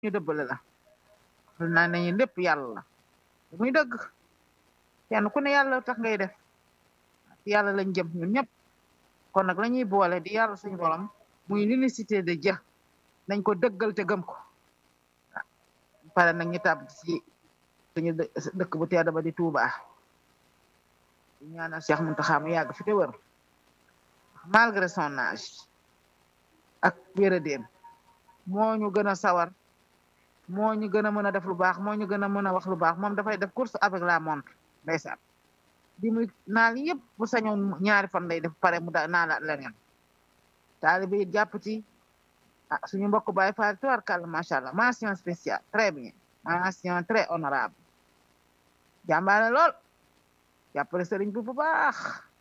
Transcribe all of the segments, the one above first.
ñu dëbbale la lu naa nañu lépp yàlla la muy dëgg kenn ku ne yàlla tax ngay def yàlla lañ jëm ñun ñëpp kon nag la ñuy boole di yàlla suñu borom muy l'unicité de Dieu nañ ko dëggal te gëm ko pare nag ñu tàbb ci suñu dëkk bu tedd ba di Touba di ñaanal Cheikh Mountakha mu yàgg fi te wër malgré son âge ak wéradéem moo ñu gën a sawar moo ñu gën a mën a def lu baax moo ñu gën a mën a wax lu baax moom dafay def course avec la montre ndeysaan di muy naal yëpp bu sañoon ñaari fan lay def pare mu da naalaat leneen taalibe yi jàpp ci ah suñu mbokk Baay Faal tubaarkàlla macha allah mention spéciale très bien mention très honorable jàmbaane lool jàppale sëriñ bi bu baax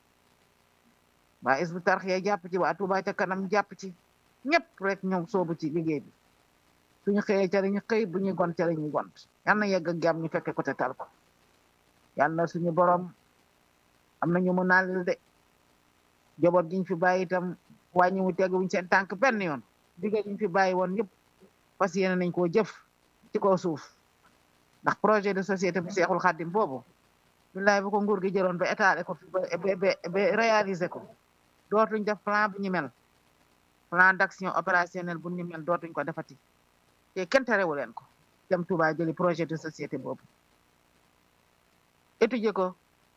waa Hizbut Tarqiyyah jàpp ci waa Touba ca kanam jàpp ci ñëpp rek ñoom soobu ci liggéey bi suñu xëyee ca la ñu xëy bu ñuy gont ca la ñuy gont yal na yegg ak jàmm ñu fekke ko te tal ko yal na suñu borom am na ñu mu naalil de joboot giñ fi bàyyi itam wàññi mu tegu wuñ seen tànk benn yoon digga giñ fi bàyyi woon yëpp parce que yéene nañ koo jëf ci kaw suuf ndax projet de société bu Seexul Xaddim boobu billaay bu ko nguur gi jëloon ba état ko fi ba ba réaliser ko dootuñ def plan bu ñu mel plan d'action opérationnel bu ñu mel dootuñ ko defati te kenn terewu leen ko dem Touba jëli projet de société boobu étudier ko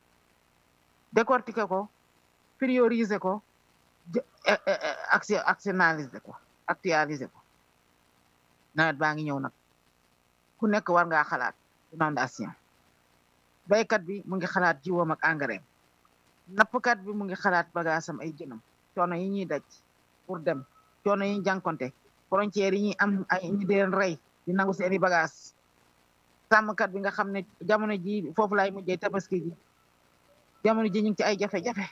décortiquer ko prioriser ko actionnaliser ko actualiser ko nawet baa ngi ñëw nag ku nekk war ngaa xalaat inondation baykat bi mu ngi xalaat jiwam ak engrais nappkat bi mu ngi xalaat bagaasam ay jënam coono yi ñuy daj pour dem coono yi ñu jànkonte frontières yi ñuy am ay ñu di leen rey di nangu seeni bagaas sàmmkat bi nga xam ne jamono ji foofu lay mujjee tabaski ji jamono ji ñu ngi ci ay jafe-jafe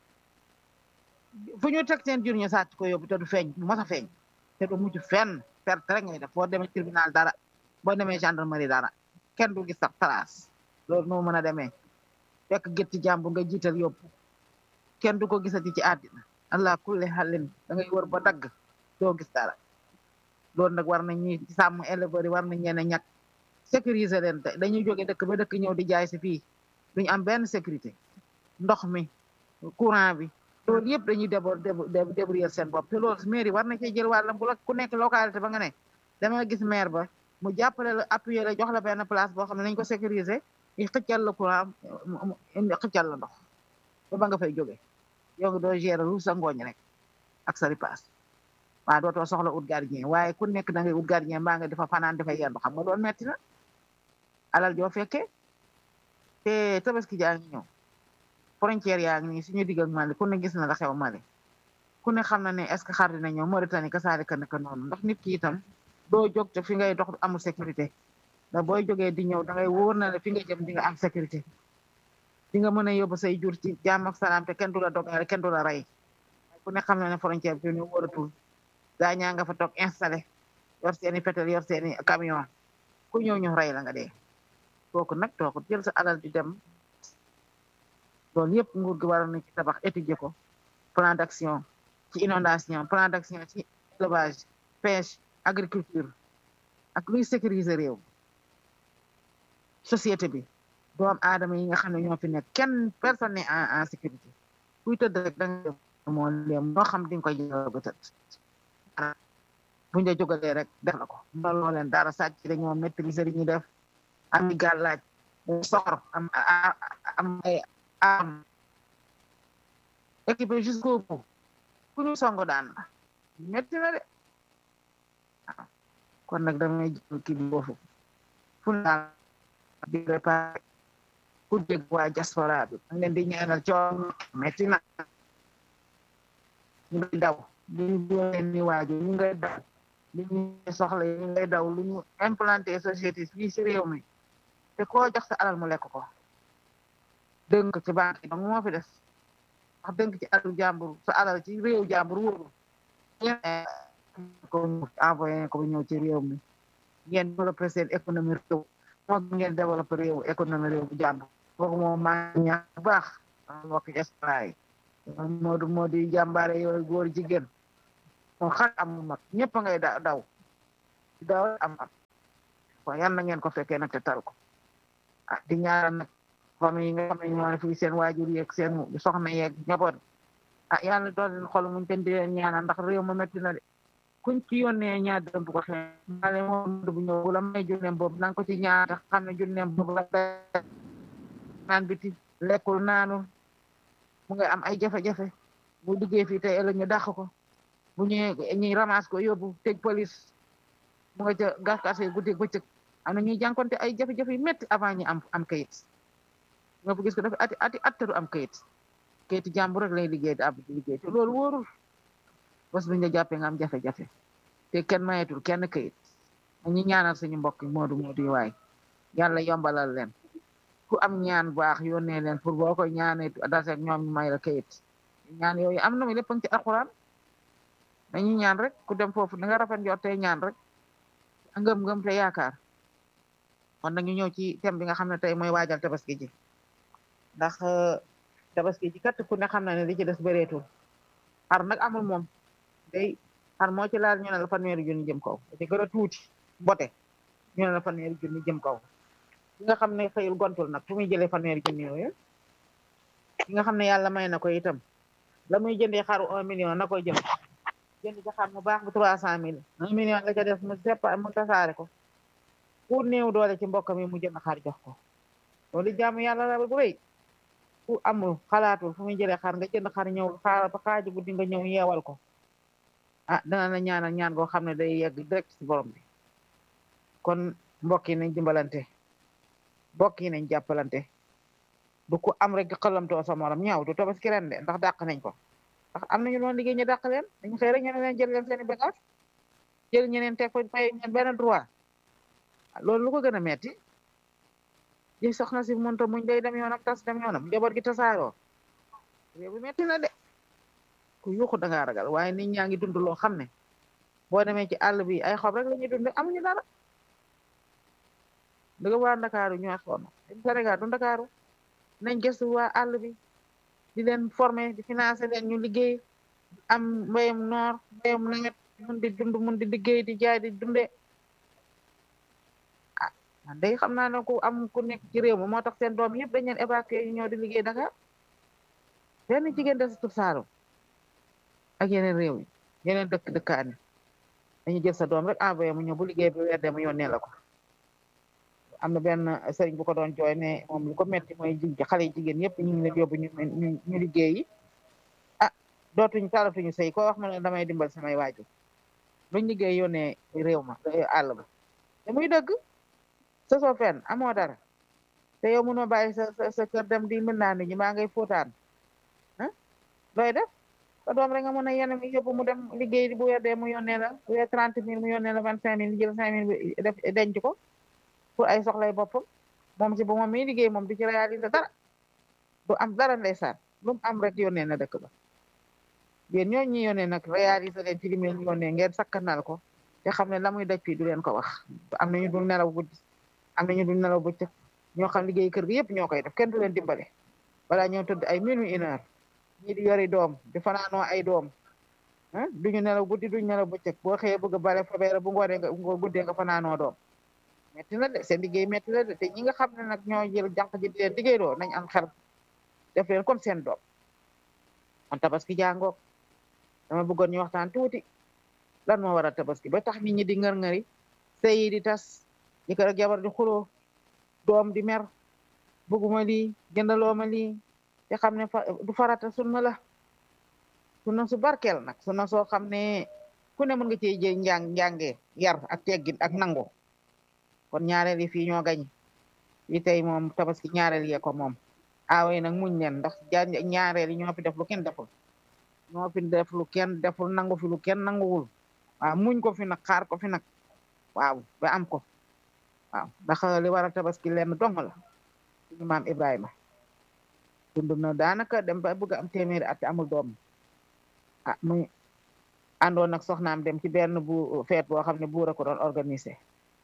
fu ñu teg seen jur ñu sàcc ko yóbbu te du feeñ du mos a feeñ te du mujj fenn perte rek ngay def boo demee tribunal dara boo demee gendarmerie dara kenn du gis sax trace loolu moo mën a demee fekk gétti jàmbur nga jiital yóbbu kenn du ko gisati ci àddina allah kulli xalin da ngay wër ba dagg doo gis dara loolu nag war nañ ñuy sàmm éleveurs yi war nañ leen a ñàkk sécuriser leen te dañuy jóge dëkk ba dëkk ñëw di jaay si fii duñu am benn sécurité ndox mi courant bi loolu yëpp dañuy débor débrouiller seen bopp te loolu mairie war na cee jël wàllam bu la ku nekk localité ba nga ne dama gis maire ba mu jàppale la appuyer la jox la benn place boo xam ne nañ ko sécuriser i xëccal la courant xëccal la ndox ba ba nga fay jóge yow nga doo gérer lu sa ngooñ rek ak sa ripaas waaw dootoo soxla ut gardien waaye ku nekk da ngay ut gardien mbaa nga dafa fanaan dafa yendu xam nga loolu metti na alal joo fekkee te tabaski jaa ngi ñëw frontière yaa ngi nii suñu digg ak Mali ku ne gis na la xew Mali ku ne xam na ne est ce que xar dina ñëw Mauritanie ka saari ka naka noonu ndax nit ki itam doo jóg te fi ngay dox amul sécurité da booy jógee di ñëw da ngay wóor na la fi nga jëm di nga am sécurité di nga mën a yóbbu say jur ci jàmm ak salaam te kenn du la dogale kenn du la rey ku ne xam na ne frontière bi ñu wóoratul gaa ñaa nga fa toog installé yor seeni fetel yor seeni camion ku ñëw ñu rey la nga dee kooku nag toog jël sa alal di dem loolu yëpp nguur gi waroon na ci tabax étudier ko plan d'action ci inondation plan d'action ci élevage pêche agriculture ak luy sécuriser réew société bi doom aadama yi nga xam ne ñoo fi nekk kenn personne n'est en en sécurité kuy tëdd rek da nga moo leem moo xam di nga koy jël ba tëdd buñ la jógalee rek def la ko looloo leen dara sàcc dañoo maîtriser li ñuy def am gàllaaj soxor am am ay am équipé jusqu'au bout ku ñu songo daan la metti na de waaw kon nag damay jël kii bi foofu fu naa di réparé ku dégg waa diaspora bi da leen di ñaanal coono metti na ñu ngay daw li ñu leen ni waaju ñu ngay daw li ñu soxla ñu ngay daw lu ñu implanté société fii si réew mi te koo jox sa alal mu lekk ko dënk ci banque yi donc moo fi des wax dënk ci alal jàmbur sa alal ci réew jàmbur wóoru ko envoyé ko ñëw ci réew mi ngeen développé seen économie réew moo ngeen développé réew économie réew bu jàmbur kooku moom maa ñaax bu baax mbokk diaspora yi moo du moo di jàmbaare yooyu góor jigéen moom xar amul mag ñëpp ngay daw daw am am ko yal na ngeen ko fekkee nag te tal ko ah di ñaanal nag famille yi nga xam ne ñoo ne fii seen waajur yeeg seen soxna yeeg njaboot ah yàlla doon leen xol muñ ten di leen ñaanal ndax réew ma métti na de kuñ ci yónnee ñaar dërëm bu ko xee ale moom bu ñëw bu la may junneem boobu na nga ko ci ñaar tax xam ne junneem boobu la naan biti lekkul naanul mu nga am ay jafe-jafe bu liggéey fii tey ëllëg ñu dàq ko bu ñëwee ñuy ramasse ko yóbbu tëj police mu nga ca gaskase guddi bëccëg am na ñuy jànkonte ay jafe-jafe yu métti avant ñu am am kayit nga bu gis ko dafa ati ati attaru am kayit kayiti jàmbur rek lay liggéey di ab di liggéey te loolu wóorul bés bu ñu la jàppee nga am jafe-jafe te kenn mayetul kenn kayit ñu ñaanal suñu mbokk moodu moodu yi waay yàlla yombalal leen ku am ñaan baax yónnee leen pour boo koy ñaanee daseeg ñoom ñu may la kayit ñaan yooyu am na mi lépp ci alxuraan dañuy ñaan rek ku dem foofu da nga rafet njort tey ñaan rek ngëm-ngëm te yaakaar kon nag ñu ñëw ci thème bi nga xam ne tey mooy waajal tabaski ji ndax tabaski ji kat ku ne xam na ne li ci des bëreetul xar nag amul moom day xar moo ci laal ñu ne la fanweeri junni jëm kaw da ci gën a tuuti bote ñu ne la fanweeri junni jëm kaw ki nga xam ne xëyul gontul nag fu muy jëlee fanweeri junni yooyu ki nga xam ne yàlla may na ko itam la muy jëndee xaru un million na koy jënd jënd ci xar mu baax bu trois cent mille un million la ca def mu seppa mu tasaare ko ku néew doole ci mbokk mi mu jënd xar jox ko loolu jaamu yàlla la bu rëy ku amul xalaatul fu muy jëlee xar nga jënd xar ñëw xaaral ba xaaju guddi nga ñëw yeewal ko ah dana la ñaanal ñaan goo xam ne day yegg direct ci borom bi kon mbokk yi nañ dimbalante mbokk yi nañ jàppalante du ko am rek xalamtoo sa morom ñaaw du tabaski ren de ndax dàq nañ ko ndax am nañu doon liggéey ñu dàq leen dañu xëy rek ñu ne leen jël leen seeni bagage jël ñeneen teg ko fay ñeen benn droit loolu lu ko gën a metti di soxna si mënta muñ day dem yoonam tas dem yoonam njaboot gi tasaaroo réew bi metti na de ku yuuxu da ngaa ragal waaye nit ñaa ngi dund loo xam ne boo demee ci àll bi ay xob rek la ñuy dund amuñu dara dëgg waa Ndakaaru ñoo sonn Sénégal du Ndakaaru nañ gëstu waa àll bi di leen former di financer leen ñu liggéey am mbéyum noor mbéyum nawet mun di dund mun di liggéey di jaay di dunde ah man day xam naa ne ku am ku nekk ci réew mi moo tax seen doom yëpp dañ leen évacuer ñu ñëw di liggéey Dakar benn jigéen desatul Saalum ak yeneen réew yi yeneen dëkk dëkkaan yi dañu jël sa doom rek envoyé mu ñëw bu liggéey bi weer de mu yónnee la ko am na benn sëriñ bu ko doon jooy ne moom lu ko metti mooy ji xale yi jigéen yëpp ñu ngi leen yóbbu ñu ñu liggéey yi ah dootuñu talatuñu sëy ko wax ma ne damay dimbal samay waajur luñ liggéey yónnee réew ma àll ba te muy dëgg sa soo fenn amoo dara te yow mënoo bàyyi sa sa kër dem di mën naa nit ñi maa ngay fóotaan ah looy def sa doom rek nga mën a yenn mi yóbbu mu dem liggéey bu weer dee mu yónnee la bu weer trente mille mu yónnee la vingt cinq mille jël cinq mille bi def denc ko pour ay soxlay boppam moom si bu moom mi liggéey moom du ci réaliser dara du am dara ndeysaan lu mu am rek yónnee na dëkk ba yéen ñoo ñi yónnee nag réaliser leen ci li mu leen yónnee ngeen sakkanal ko te xam ne la muy daj fii du leen ko wax am nañu dul nelaw guddi am nañu dul nelaw bëccëg ñoo xam liggéey kër gi yëpp ñoo koy def kenn du leen dimbale balaa ñoo tëdd ay minuit une heure ñii di yori doom di fanaanoo ay doom ah duñu nelaw guddi duñu nelaw bëccëg boo xëyee bëgg a bale fabeere bu ngoonee nga guddee nga fanaanoo doom metti na de seen liggéey metti na de te ñi nga xam ne nag ñoo jël jànq ji di leen liggéeyloo nañ am xel def leen comme seen doom kon tabaski jàngoog dama bëggoon ñu waxtaan tuuti lan moo waral tabaski ba tax nit ñi di ngër-ngëri sëy yi di tas jëkkër ak jabar di xuloo doom di mer bëgguma lii jëndaloo ma lii te xam ne du farata sunna la sunna su barkeel nag sunna soo xam ne ku ne mën nga cee jël njàng njàngee yar ak teggin ak nango kon ñaareel yi fii ñoo gañ yi tey moom tabaski ñaareel yee ko moom aaway nag muñ leen ndax ñaareel yi ñoo fi def lu kenn deful ñoo fi def lu kenn deful nangu fi lu kenn nanguwul waaw muñ ko fi nag xaar ko fi nag waaw ba am ko waaw ndax li waral tabaski lenn dong la suñu maam Ibrahima dund na daanaka dem ba bëgg am téeméeri at amul doom ah muy àndoon nag soxnaam dem ci benn bu feet boo xam ne buur a ko doon organisé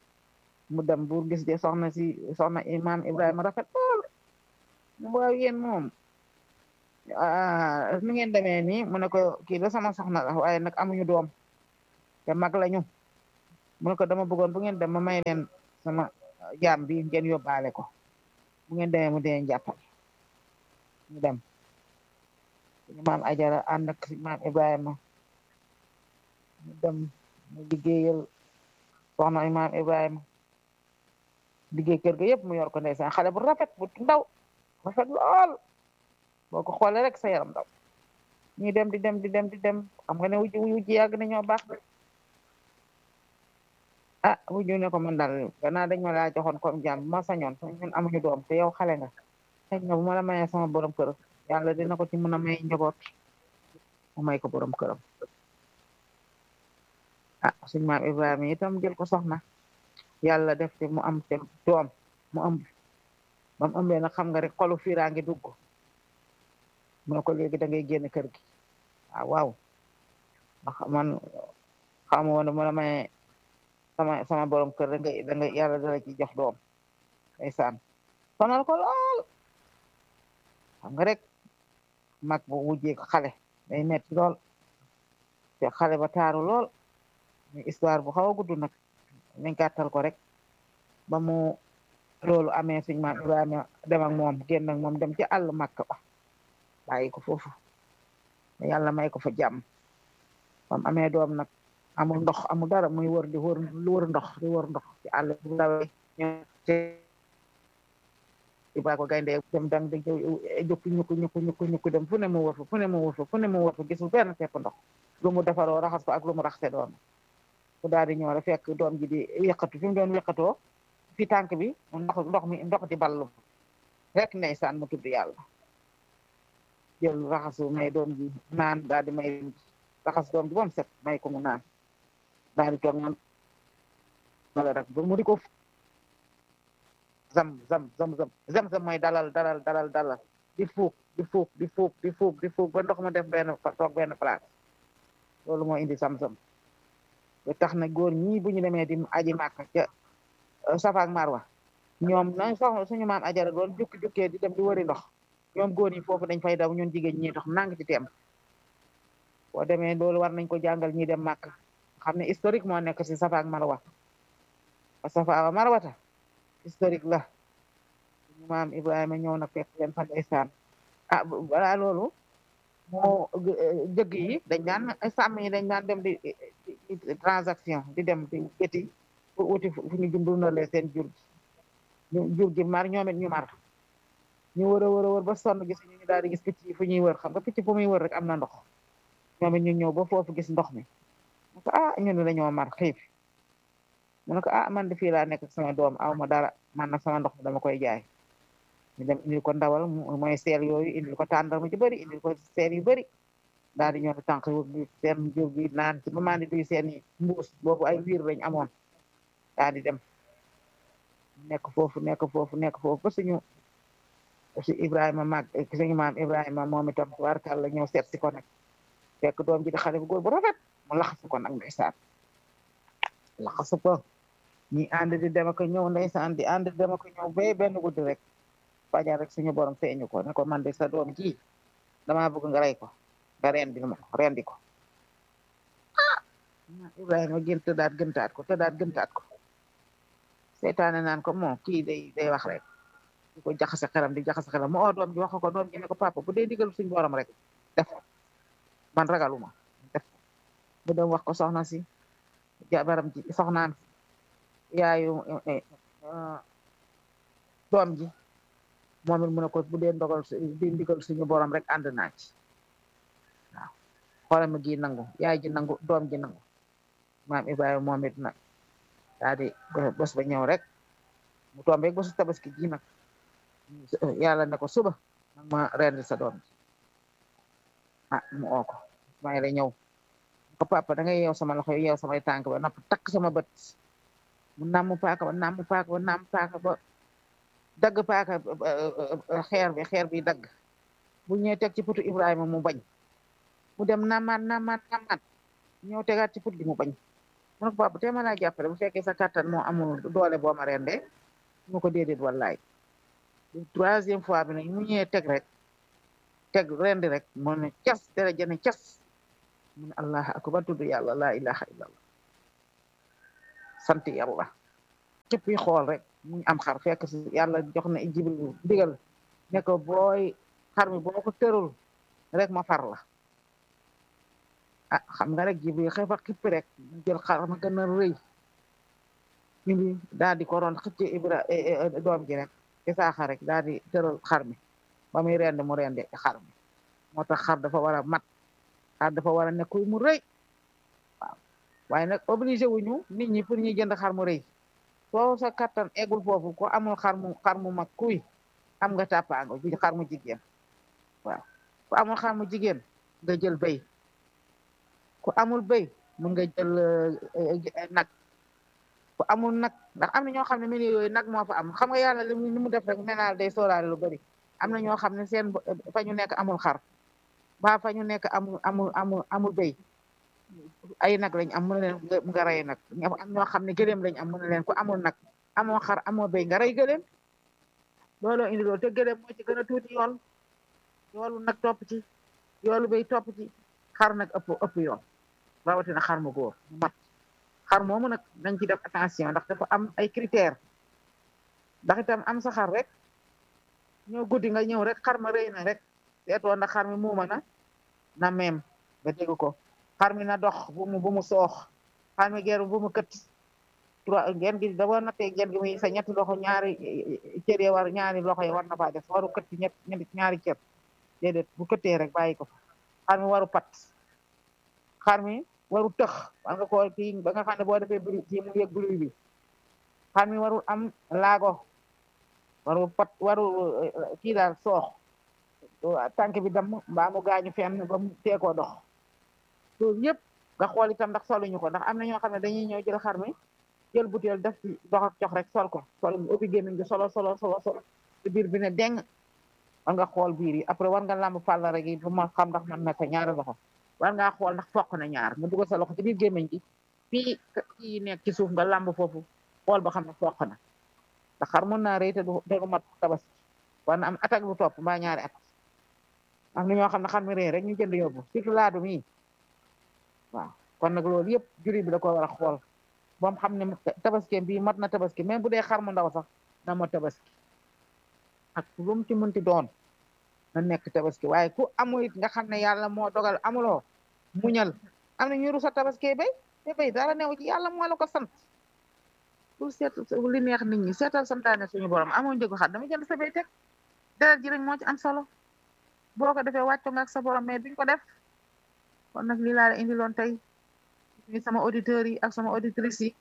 mu dem buur gis de soxna si soxna imam Ibrahima rafet lool waaw yéen moom nu ngeen demee nii mu ne ko kii la sama soxna la waaye nag amuñu doom te mag lañu mu ne ko dama bëggoon bu ngeen dem ma may leen sama jaam bi ngeen yóbbaale ko bu ngeen demee mu dee njàppal ñu dem suñu maam ajara ànd ak suñu maam ibrahima ñu dem mu liggéeyal soxna maam ibrahima liggéey kër ga yëpp mu yor ko ndeysaan xale bu rafet bu ndaw rafet lool boo ko xoolee rek sa yaram ndaw ñuy dem di dem di dem di dem xam nga ne wujj wujj yàgg na ñoo baax ah wujju ne ko man daal gannaaw dañ ma laa joxoon comme jàmm ma sañoon ñun amuñu doom te yow xale nga xëy na bu ma la mayee sama borom kër yàlla dina ko ci mën a may njaboot mu may ko borom këram ah suñu maam Ibrahima itam jël ko soxna yàlla def te mu am te doom mu ëmb ba mu ëmbee nag xam nga rek xolu fiiraa ngi dugg mu ne ko léegi da ngay génn kër gi ah waaw ndax man xamu woon mu la may sama sama borom kër da ngay da ngay yàlla dala ci jox doom ndeysaan sonal ko lool xam nga rek mag bu wujjee ko xale day metti lool te xale ba taaru lool mais histoire bu xaw a gudd nag nañ gàttal ko rek ba mu loolu amee suñ maam Ibrahima dem ak moom génn ak moom dem ci àll Makka ba bàyyi ko foofu yàlla may ko fa jàmm bam amee doom nag amul ndox amul dara muy wër di wër lu wër ndox di wër ndox ci àll bu dawee Ibrahima ko gaynde dem dang di jukki ñukku ñukku ñukku ñukku dem fu ne mu wër fa fu ne mu wër fa fu ne mu wër fa gisul benn tepp ndox lu mu defaroo raxas ko ak lu mu raxase doom ku daal di ñëw rek fekk doom ji di yëkkatu fi mu doon yëkkatoo fi tànk bi ndox ndox mi ndox di ballu rek ndeysaan mu tudd yàlla jël raxasu may doom ji naan daal di may raxas doom ji ba mu set may ko mu naan daal di toog man wala rek ba mu di ko zam zam zam zam zam zam mooy dalal dalal dalal dalal di fuuk di fuuk di fuuk di fuuk di fuuk ba ndox ma def benn toog benn place loolu moo indi sam zam ba tax na góor ñii bu ñu demee di aji màkk ca Safa ak Marwa ñoom nañ soxla suñu maam ajara doon jukki jukkee di dem di wëri ndox ñoom góor ñi foofu dañ fay daw ñun jigéen ñi dox nang ci teem boo demee loolu war nañ ko jàngal ñi dem màkk xam ne historique moo nekk si Safa ak Marwa Safa ak Marwata historique la suñu maam Ibrahima ñëw na fekk leen fa ndeysaan ah balaa loolu moo jëgg yi dañ daan sàmm yi dañ daan dem di transaction di dem di géti pour wuti fu ñu dundalee seen jur gi jur gi mar ñoom it ñu mar ñu wër a wër a wër ba sonn gis ñu daal di gis picc yi fu ñuy wër xam nga picc fu muy wër rek am na ndox ñoom it ñu ñëw ba foofu gis ndox mi mu ko ah ñu ne dañoo mar xiif mu ne ko ah man de fii laa nekk sama doom aw ma dara man nag sama ndox mi dama koy jaay ñu dem indil ko ndawal mooy seel yooyu indil ko tàndarma ci bëri indil ko seel yu bëri daal di ñëw tànk bi seen jur gi naan ci ba maa di duy seen i mbuus boobu ay wiir lañ amoon daal di dem nekk foofu nekk foofu nekk foofu ba suñu si Ibrahima mag suñu maam Ibrahima moom itam tubaarkàlla ñëw seet si ko nag fekk doom ji di xale bu góor bu rafet mu laxasu ko nag ndeysaan laxasu ko ñi ànd di dem ak ñëw ndeysaan di ànd di dem ak ñëw ba benn guddi rek fajar rek suñu borom feeñu ko ne ko man de sa doom ji damaa bëgg nga rey ko nga rendi ma ko rendi ko ah Ibrahima gën tëddaat gëntaat ko tëddaat gëntaat ko seytaane naan ko moo kii day day wax rek di ko jaxase xelam di jaxase xelam mu oo doom ji wax ko doom ji ne ko papa bu dee digal suñu borom rek def ko man ragaluma def ko bu dem wax ko soxna si jabaram ji soxnaan yaayu doom ji moom it mu ne ko bu dee ndogal di ndigal suñu borom rek ànd naa ci waaw xoolal gi nangu yaay ji nangu doom ji nangu maam Ibrahima moom it nag daal di bés ba ñëw rek mu tombe bésu tabaski ji nag yàlla ne ko suba nag ma rendi sa doom ji ah mu oo ko may la ñëw ko papa da ngay yeew sama loxo yeew samay tànk ba napp takk sama bët mu namm paaka ba namm paaka ba namm paaka ba dagg paaka xeer bi xeer bi dagg bu ñëwee teg ci putu Ibrahima mu bañ mu dem namaat namaat namaat ñëw tegaat ci put gi mu bañ mu ne ko papa te ma laa jàppale bu fekkee sa kattan moo amul doole boo ma rendee mu ko déedéet wallaay troisième fois bi nag mu ñëwee teg rek teg rendi rek mu ne cas dara jëne cas mu ne allah akbar tudd yàlla laa ilaha illallah sant yàlla xippi xool rek mu am xar fekk si yàlla jox na jibril ndigal ne ko booy xar mi boo ko tërul rek ma far la ah xam nga rek jibril xëy fa xippi rek mu jël xar ma gën a rëy indi daal di ko roon xëcc ibra doom ji rek isaaxa rek daal di tëral xar mi ba muy rend mu rende xar mi moo tax xar dafa war a mat xar dafa war a nekkuy mu rëy waaw waaye nag obligé wuñu nit ñi pour ñuy jënd xar mu rëy soo sa kattan eggul foofu ko amul xar mu xar mu mag kuy am nga tàppaango ji xar mu jigéen waaw ku amul xar mu jigéen nga jël béy ku amul béy mun nga jël nag ku amul nag ndax am na ñoo xam ne mini yooyu nag moo fa am xam nga yàlla li mu def rek nee naa day sóoraale lu bari am na ñoo xam ne seen fa ñu nekk amul xar ba fa ñu nekk amul amul amul amul béy ay nag lañ am mën na leen nga rey nag am ñoo xam ne gëléem lañ am mën na leen ku amul nag amoo xar amoo béy nga rey gëléem looloo indi loolu te gëléem moo ci gën a tuuti yool yoolu nag topp ci yoolu béy topp ci xar nag ëpp ëpp yoon rawatina xar mu góor mu mat xar moomu nag nañ ci def attention ndax dafa am ay critères ndax itam am sa xar rek ñoo guddi nga ñëw rek xar ma rëy na rek seetoo ndax xar mi muuma na na meem nga dégg ko xar mi na dox bu mu bu mu soox xar mi geer bu mu kët trois ngeen gi da war na tee ngeen gi muy sa ñetti loxo ñaari cër yi war ñaari loxo yi war na faa def waru kët ñett ñaari cër déedéet bu këttee rek bàyyi ko fa xar mi waru pat xar mi waru tëx war nga ko kii ba nga xam ne boo defee bruit ci mu yëg bruit bi xar mi warul am laago waru pat waru kii daal soox tànk bi dam mbaa mu gaañu fenn ba mu teekoo dox loolu yëpp nga xool itam ndax soluñu ko ndax am na ñoo xam ne dañuy ñëw jël xar mi jël butéel def ci dox ak cox rek sol ko sol ubbi gémmiñ gi solo solo solo solo ci biir bi ne deng war nga xool biir yi après war nga lamb fàll rek yi bu ma xam ndax man na ko ñaari loxo war ngaa xool ndax fokk na ñaar nga dugal sa loxo ci biir gémmiñ gi fii kii nekk ci suuf nga lamb foofu xool ba xam ne fokk na ndax xar mun naa rëy te du te du mat tabaski war na am at ak lu topp mbaa ñaari at am na ñoo xam ne xar mi rëy rek ñu jënd yóbbu surtout laadu mi waaw kon nag loolu yëpp juri bi da ko war a xool boom xam ne tabaski bii mat na tabaski même bu dee xar mu ndaw sax na ma tabaski ak lu mu ci mënti doon na nekk tabaski waaye ku amul it nga xam ne yàlla moo dogal amuloo muñal am na ñu rusa tabaski bay te bay dara newu ci yàlla moo la ko sant pour seet li neex nit ñi seetal santaane suñu borom amoo njëgu xar dama jënd sa bay teg deret ji rek moo ci am solo boo ko defee wàcco nga ak sa borom mais duñ ko def kon nag lii laa la indiloon tey ni sama auditeurs yi ak sama auditrices yi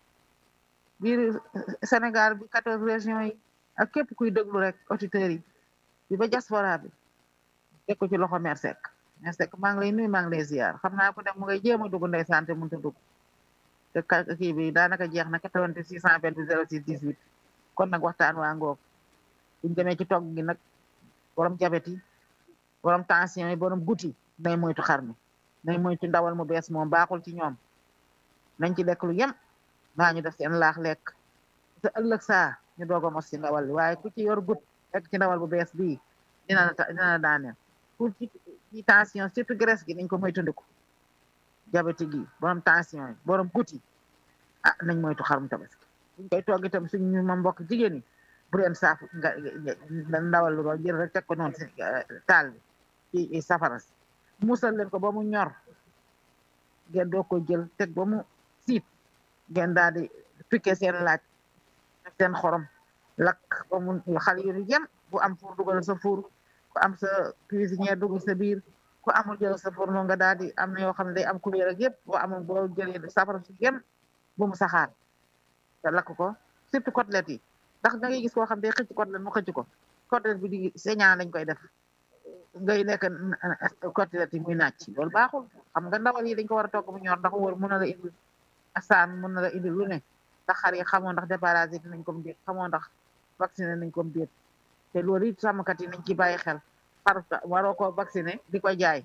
biir Sénégal bi quatorze régions yi ak képp kuy déglu rek auditeurs yi bi ba diaspora bi teg ko ci loxo Mère Seck Mère Seck maa ngi lay nuyu maa ngi lay ziar xam naa ko dem mu ngay jéem a dugg ndey santé mënut a dugg te kii bi daanaka jeex na 88 628 06 18 kon nag waxtaan waa ngoog buñ demee ci togg gi nag borom jabet yi borom tension yi borom guti nay moytu xar mi nay moytu ndawal mu bees moom baaxul ci ñoom nañ ci lekk lu yem maa ñu def seen laax lekk te ëllëg saa ñu doog a mos ci ndawal li waaye ku ci yor gut lekk ci ndawal bu bees bii dina la dina la daaneel pour ci ci tension surtout graisse gi nañ ko moytandiku diabète gi borom tension yi borom gut yi ah nañ moytu xarum tabaski buñ koy togg itam suñu ma mbokk jigéen ñi bu leen saaf nga ndawal lu jël rek teg ko noonu si taal bi ci safara si musal leen ko ba mu ñor ngeen doo ko jël teg ba mu siit ngeen daal di piqué seen laaj ak seen xorom lakk ba mu xal yu yem bu am fuur dugal sa fuur ku am sa cuisinière dugal sa biir ku amul jël sa four nga daal di am na yoo xam ne day am couleur ak yëpp boo amul boo jëlee safara su yem bu mu saxaar te lakk ko surtout côtelette yi ndax da ngay gis koo xam day xëcc côtelette mu xëcc ko côtelette bi di saignant lañ koy def ngay lekk côtelette yi muy nàcc loolu baaxul xam nga ndawal yi dañ ko war a togg mu ñor ndax wóor mën na la indi asaan mën na la indi lu ne ndax xar yi xamoo ndax déparasité nañ ko déet xamoo ndax vacciné nañ ko déet te loolu it sàmmkat yi nañ ci bàyyi xel xar waroo ko vacciné di ko jaay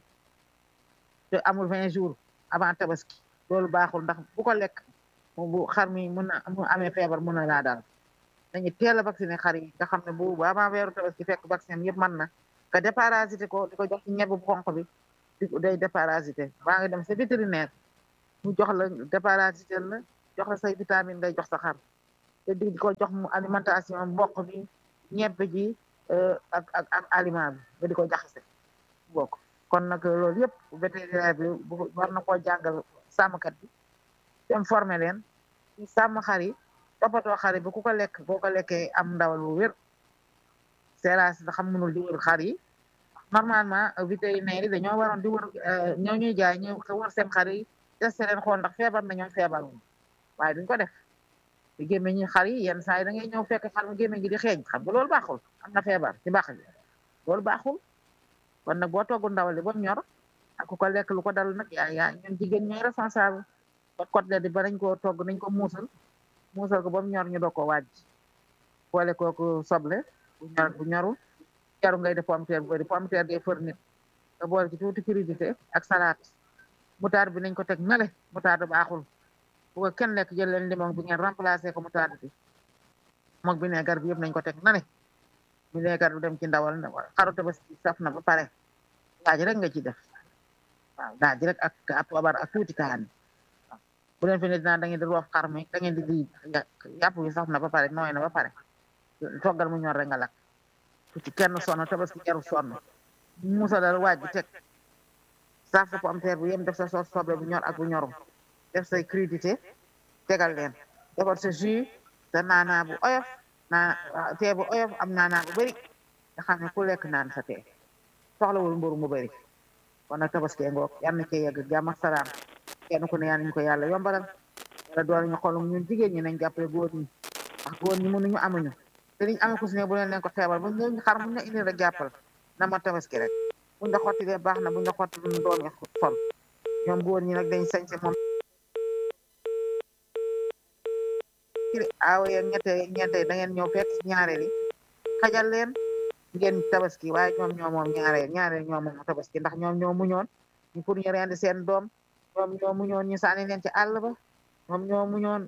te amul vingt jours avant tabaski loolu baaxul ndax bu ko lekk bu xar mi mën na mu amee feebar mën na laa daal dañuy teel a vacciné xar yi nga xam ne bu avant weeru tabaski fekk vaccin yëpp mën na nga déparasité ko di ko jox ci ñebe bu xonq bi di day déparasité waa ngi dem sa vétérinaire mu jox la déparasité la jox la say vitamine ngay jox sa xar te di ko jox mu alimentation mboq bi ñebbe ji ak ak ak aliment bi nga di ko jaxase bokk kon nag loolu yëpp vétérinaire bi bu war na koo jàngal sàmmkat bi dem formé leen ci sàmm xar yi toppatoo xar yi ba ku ko lekk boo ko lekkee am ndawal bu wér seeraas da xam mënul di wër xar yi normalement vétérinaire yi dañoo waroon di wër ñoo ñuy jaay ñu wër seen xar yi testé leen xool ndax feebar na ñoom feebar wuñ waaye duñ ko def di gémmeñ ñi xar yi yenn saa yi da ngay ñëw fekk xar mu gémmeñ gi di xeeñ xam nga loolu baaxul am na feebar ci baax gi loolu baaxul kon nag boo toggu ndawal li ba mu ñor ak ku ko lekk lu ko dal nag yaa yaa ñun jigéen ñooy responsable ba côtelette di ba nañ koo togg nañ ko muusal muusal ko ba mu ñor ñu doog ko wàjj boole kooku soble bu ñor bu ñorul jaru ngay def pomme de terre bu bëri pomme de terre day fër nit nga boole ci tuuti crudité ak salade moutarde bi nañ ko teg nale moutarde baaxul bu ko kenn lekk jël leen limon bi ngeen remplacé ko moutarde bi moog vinaigre bi yëpp nañ ko teg nale vinaigre bi dem ci ndawal xaru tabaski saf na ba pare daaj rek nga ci def waaw daaj rek ak ak poobar ak tuuti kaani bu leen fi ne dinaa da ngeen di roof xar mi da ngeen di di yàpp wi saf na ba pare nooy na ba pare toggal mu ñor rek nga lakk ci kenn sonn tabaski jarul sonn musa dal waaj bi teg saaf sa pomme de terre bu yem def sa soos soble bu ñor ak bu ñorum def say crudité tegal leen defar sa jus sa naanaa bu oyof naa tee bu oyof am naanaa bu bëri nga xam ne ku lekk naan sa tee soxlawul mburu mu bëri kon nag tabaski ngoog yal na cee yegg jàmm ak salaam kenn ku ne yal nañu ko yàlla yombalal wala doole ñu xoolum ñun jigéen ñi nañ jàppale góor ñi ndax góor ñi mënuñu amuñu te liñ amee ko si ne bu leen leen ko xeebal bu ñu xar buñ la indi rek jàppal na ma tabaski rek buñ la xotti de baax na buñ la xotti luñ doom yi sol ñoom góor ñi nag dañ sañse moom ci aaw yeeg ñette yeeg ñeente da ngeen ñëw fekk si ñaareel yi xajal leen ngeen tabaski waaye ñoom ñoo moom ñaareel ñaareel ñoo moom tabaski ndax ñoom ñoo muñoon ñu pour ñu rendi seen doom ñoom ñoo muñoon ñu sànni leen ci àll ba ñoom ñoo muñoon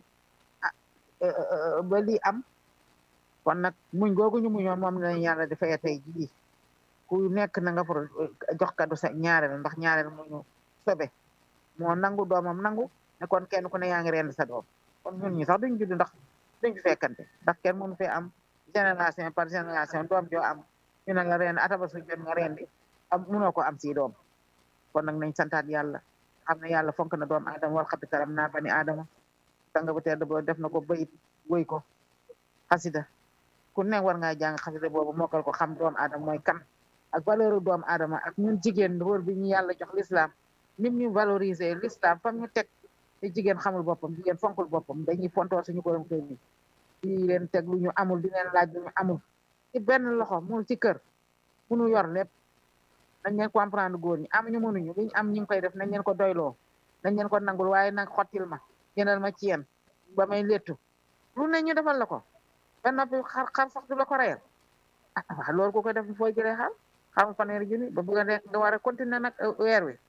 ba lii am kon nag muñ googu ñu muñoon moom lañ yàlla di fay tey jii ku nekk na nga for jox kaddu sa ñaareel ndax ñaareel muñu sobe moo nangu doomam nangu ne kon kenn ku ne yaa ngi rend sa doom kon ñun ñi sax duñ judd ndax duñ fi fekkante ndax kenn mënu fee am génération par génération doom joo am ñu ne la rend ataba su jot nga rendi am mënoo ko am si doom kon nag nañ santaat yàlla xam ne yàlla fonk na doom aadama wal xabi karam naa bani aadama sanga bu tedd boo def na ko bayit woy ko xasida ku ne war ngaa jàng xasida boobu mokkal ko xam doom aadama mooy kan ak valeur doom aadama ak ñun jigéen wóor bi ñu yàlla jox l'islam nim ñu valoriser l'islam fam ñu teg te jigéen xamul boppam jigéen fonkul boppam dañuy fontoor suñu borom kër ñi di leen teg lu ñu amul di leen laaj lu ñu amul ci benn loxo mul ci kër munu yor lépp nañ leen comprendre góor ñi amuñu mënuñu liñ am ñu ngi koy def nañ leen ko doyloo nañ leen ko nangul waaye nag xottil ma jëndal ma ci yéen ba may léttu lu ne ñu defal la ko ba noppi xar xar sax du la ko reyal ah waaw loolu ku ko def fooy jëlee xar xam fanweeri junni ba bëgg a nekk nga war a continuer nag weer wi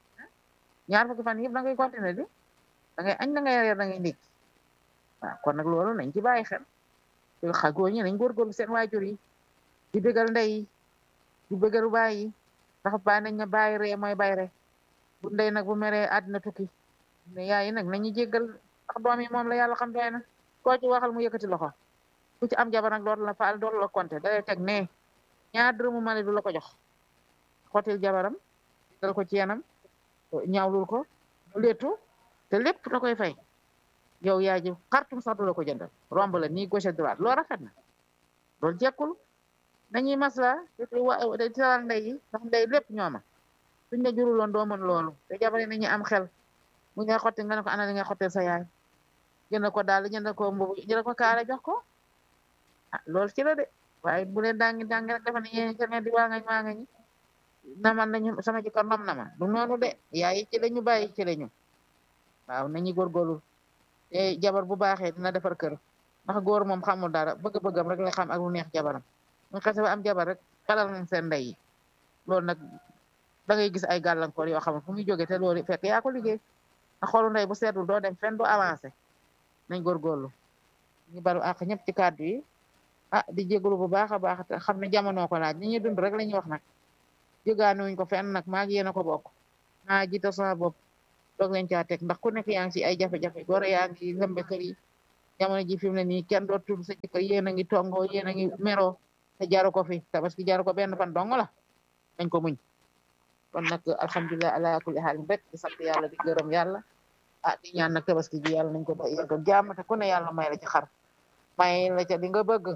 ñaar fukki fan yëpp da ngay continuer di da ngay añ da ngay reer da ngay ndékki waaw kon nag loolu nañ ci bàyyi xel te xa góor ñi nañ góorgóorlu seen waajur yi di bëggal ndey yi di bëggal baay yi ndax baay nañ ne bàyyi ree mooy bàyyi ree bu ndey nag bu meree àddina tukki ne yaay yi nag nañu jéggal ndax doom yi moom la yàlla xam doy na koo ci waxal mu yëkkati loxo ku ci am jabar nag dootu la faal dootu la compter da lay teg ne ñaar dërëmu mali du la ko jox xotil jabaram dal ko ci yanam ñaawlul ko mu léttu te lépp da koy fay yow yaa ji xartum sax du la ko jëndal romb la nii gauche droite loo rafet na loolu jekkul nañuy masla te teral ndey yi ndax ndey lépp ñooma suñ la juruloon doo mën loolu te jabar yi nañu am xel bu ngay xotti nga ne ko ana li ngay xottil sa yaay jënd ko daal jënd ko mbubu jënd ko kaare jox ko ah loolu ci la de waaye bu leen dangi dangi rek dafa ne yéen ca di waa ngañ waa ngañ naman nañu sama jëkkër nom na ma du noonu de yaay ci la ñu bàyyi ci la ñu waaw nañu góorgóorlu te jabar bu baaxee dina defar kër ndax góor moom xamul dara bëgg-bëggam rek la xam ak lu neex jabaram ñu xese ba am jabar rek xelal nañ seen ndey yi loolu nag da ngay gis ay gàllankoor yoo xam ne fu muy jógee te loolu fekk yaa ko liggéey ndax xoolu ndey bu seetul doo dem fenn doo avancé nañ góorgóorlu ñu baru àq ñëpp ci kàddu yi ah di jégalu bu baax a baax te xam ne jamono ko laaj ñi ñuy dund rek la ñuy wax nag jógaanuñ ko fenn nag maa ngi yéen a ko bokk maa jiite sama bopp doog leen caa teg ndax ku nekk yaa ngi ci ay jafe-jafe góor yaa ngi lëmbe kër yi jamono ji fi mu ne nii kenn dootul sa jëkkër yéen a ngi tongoo yéen a ngi meroo te jaru ko fi tabaski jaru ko benn fan dong la dañ ko muñ kon nag alhamdulilah ala kulli xaalin rek di sant yàlla di gërëm yàlla ah di ñaan nag tabaski ji yàlla nañ ko ba yegg ak jàmm te ku ne yàlla may la ci xar may la ca li nga bëgg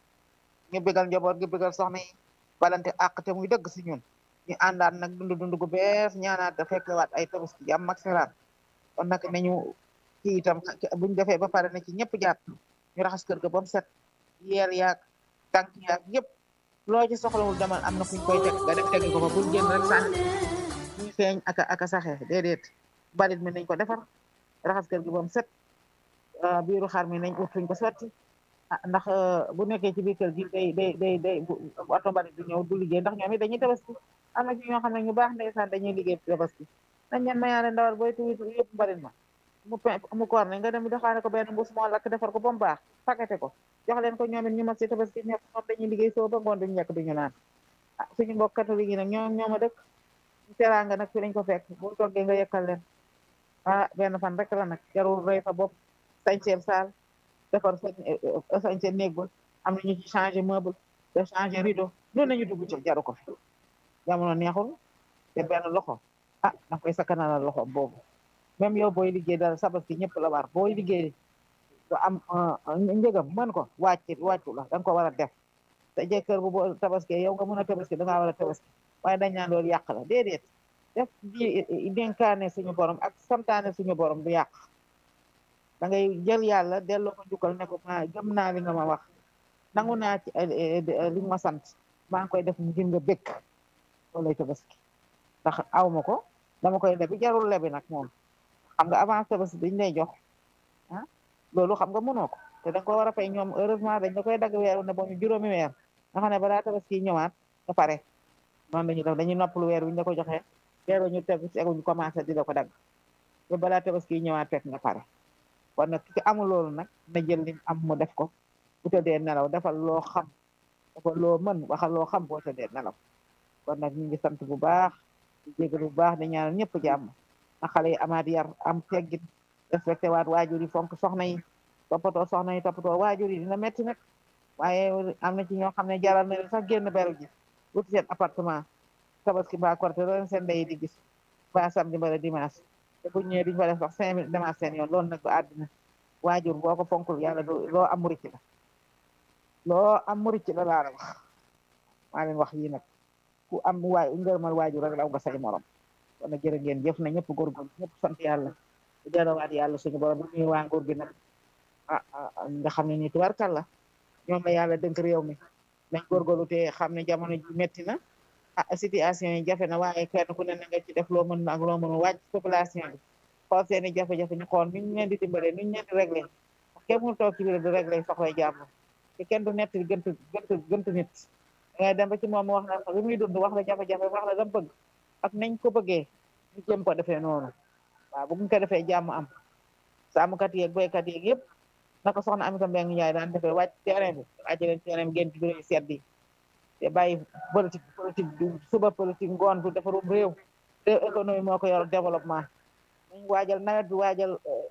ñu bégal njaboot gi bégal soxna yi balante àq te muy dëgg si ñun ñu àndaat nag dund dund gu bees ñaanaat da fekkewaat ay tabaski jàmm ak salaam kon nag nañu ci itam buñ defee ba pare na ci ñëpp jàpp ñu raxas kër ga ba mu set yeel yaag tànk yaag yëpp loo ci soxlawul demal am na fuñ koy teg nga def tegi ko fa bul génn rek sànni ñuy feeñ aka aka saxe déedéet balit mi nañ ko defar raxas kër gi ba mu set biiru xar mi nañ ut fuñ ko sotti ah ndax bu nekkee ci biir kër gi day day day day oto mbalit du ñëw du liggéey ndax ñoom it dañuy tabaski am na ci ñoo xam ne ñu baax ndeysaan dañuy liggéey tabaski nañ leen mayaale ndawal booy tuuti yëpp mbalit ma mu mu koor ne nga dem daxaane ko benn mbuus moo lakk defar ko ba mu baax pakete ko jox leen ko ñoom it ñu mas si tabaski ñëpp moom dañuy liggéey soo ba ngoon duñu lekk duñu naan ah suñu mbokk catholique yi nag ñoom ñoom a dëkk teraanga nag fi lañ ko fekk bu toggee nga yekkal leen ah benn fan rek la nag jarul rey sa bopp sañseel saal defar sa sañseel néeg ba am na ñu ci changé meuble te changé rideau noonu nañu dugg ci jaru ko fi jamono neexul te benn loxo ah danga koy sakkanalal loxo boobu même yow booy liggéey dara sabaski ñëpp la war booy liggéey nga am njëgam mën ko wàcc wàccu la da nga ko war a def te jëkkër bu boo tabaski yow nga mën a tabaski da ngaa war a tabaski waaye dañ naan loolu yàq la déedéet def di dénkaane suñu borom ak santaane suñu borom du yàq da ngay jël yàlla delloo ko njukkal ne ko ma gëm naa li nga ma wax nangu naa ci li nga ma sant maa ngi koy def ngir nga bëgg loolu lay tabaski ndax aw ma ko dama koy lebi jarul lebi nag moom xam nga avance tabaski dañ lay jox ah loolu xam nga mënoo ko te da nga ko war a fay ñoom heureusement dañ la koy dagg weer ne boo ñu juróomi weer nga xam ne balaa tabaski ñëwaat nga pare noonu lañuy def dañuy noppalu weer wi ñu la ko joxee weer ñu teg tegu ñu commencé di la ko dagg ba balaa tabaski ñëwaat fekk nga pare kon nag ki amul loolu nag na jël lim am mu def ko bu tëddee nelaw defal loo xam defal loo mën waxal loo xam boo tëddee nelaw kon nag ñu ngi sant bu baax di jégal bu baax di ñaanal ñëpp jàmm na xale yi amaat yar am teggin respecté waat waajur yi fonk soxna yi toppatoo soxna yi toppatoo waajur yi dina metti nag waaye am na ci ñoo xam ne jaral na leen sax génn beru ji wuti seen appartement tabaski ba korte loolu seen ndey di gis ba samedi mbala dimanche te bu ñëwee duñu fa def sax cinq minutes demaat seen yoon loolu nag du àddina waajur boo ko fonkul yàlla du loo am murit la loo am murit la laa la wax maa leen wax yi nag ku am waay ngërëmal waajur rek law nga say morom kon nag jërë ngeen jëf na ñëpp góorgóorlu ñëpp sant yàlla di delluwaat yàlla suñu borom bu ñuy waa nguur gi nag ah nga xam ne ni tubarkal la ñoom la yàlla dënk réew mi nañ góorgóorlu te xam ne jamono ji metti na ah situation yi jafe na waaye kenn ku ne na nga ci def loo mën ak loo mënul wàcc population bi xool seeni jafe-jafe ñu xool nuñ leen di dimbalee nuñ leen di réglé kenn mënu toog ci biir di réglé soxlay jàmm te kenn du nett gënt gënt gënt nit dangay dem ba ci moom wax na li muy dund wax la jafe-jafe wax la dam bëgg ak nañ ko bëggee ñu jëm ko defee noonu waaw bu ñu ko defee jàmm am sàmmkat yeeg béykat yeeg yëpp naka soxna Amika Mbengue Ndiaye daan defee wàcc terrain bi wàcc leen terrain bi ngeen ci bureau yi sedd yi te bàyyi politique politique du suba politique ngoon du defarum réew réew économie moo ko yor développement nañ waajal nawet bi waajal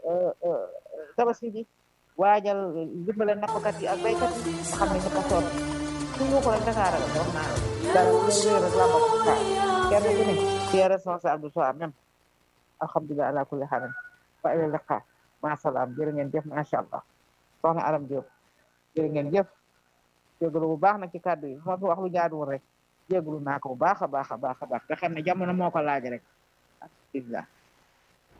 tabaski bi waajal dimbale nappkat yi ak béykat yi nga xam ne ñëpp a sonn suñu ko rek Dakar la wax naa dara réew rek la bokk kenn ku ne ci responsable du soi même alhamdulilah ala kulli xaalin wa ila liqa ma salaam jërë ngeen jëf macha allah soxna Aram Diop jërë ngeen jëf jégalu bu baax nag ci kàddu yi moo fi wax lu jaaduwul rek jégalu naa ko bu baax a baax a baax a baax te xam ne jamono moo ko laaj rek alhamdulilah